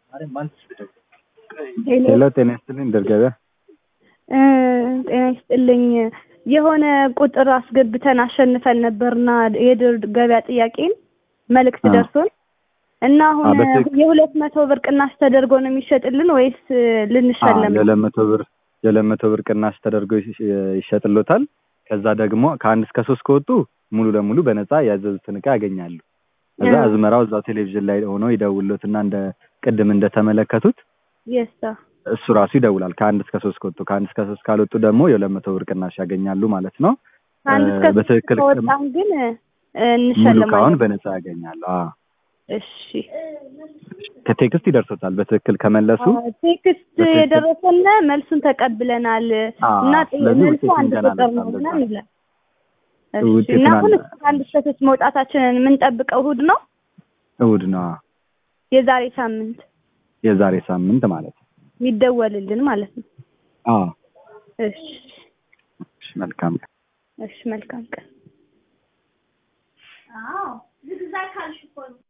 ሄሎ ጤና ይስጥልኝ ድር ገበያ እ ጤና ይስጥልኝ የሆነ ቁጥር አስገብተን አሸንፈን ነበርና የድር ገበያ ጥያቄን መልእክት አ። ደርሶን እና አ፣ አሁን በትክክል። የሁለት መቶ ብር ቅናሽ ተደርጎ ነው የሚሸጥልን ወይስ ልንሸለም ነው? የሁለት መቶ ብር የሁለት መቶ ብር ቅናሽ ተደርጎ ይሽ- ይሸጥሎታል። ከዛ ደግሞ ከአንድ እስከ ሶስት ከወጡ ሙሉ ለሙሉ በነፃ ያዘዙትን እቃ ያገኛሉ። ከዛ አ። አዝመራው እዛው ቴሌቪዥን ላይ ሆኖ ይደውሎትና እንደ ቅድም እንደተመለከቱት የሳ እሱ ራሱ ይደውላል። ከአንድ እስከ ሶስት ከወጡ ከአንድ እስከ ሶስት ካልወጡ ደግሞ የሁለት መቶ ብር ቅናሽ ያገኛሉ ማለት ነው። ከአንድ እ፣ እስከ ሶስት በትክክል ከወጣን ግን እ፣ ሙሉ እንሸለማለን። እቃውን በነፃ ያገኛሉ። አ፣ እሺ ከቴክስት ይደርሶታል። በትክክል ከመለሱ አ፣ ቴክስት በትክክል። የደረሰን መልሱን ተቀብለናል አ፣ እና ጥ- ስለዚህ መልሱ ውጤቱን አንድ ገና ቁጥር ነው አልመጣም ምናምን በዛ። ይላል። እሺ ውጤቱን እና አሁን አለ- እስከ አንድ እስከ ሶስት መውጣታችንን የምንጠብቀው እሑድ ነው እሑድ ነው አ፣ የዛሬ ሳምንት የዛሬ ሳምንት ማለት ነው። የሚደወልልን ማለት ነው። አ፣ እሺ እሺ፣ መልካም እሺ መልካም ቀን።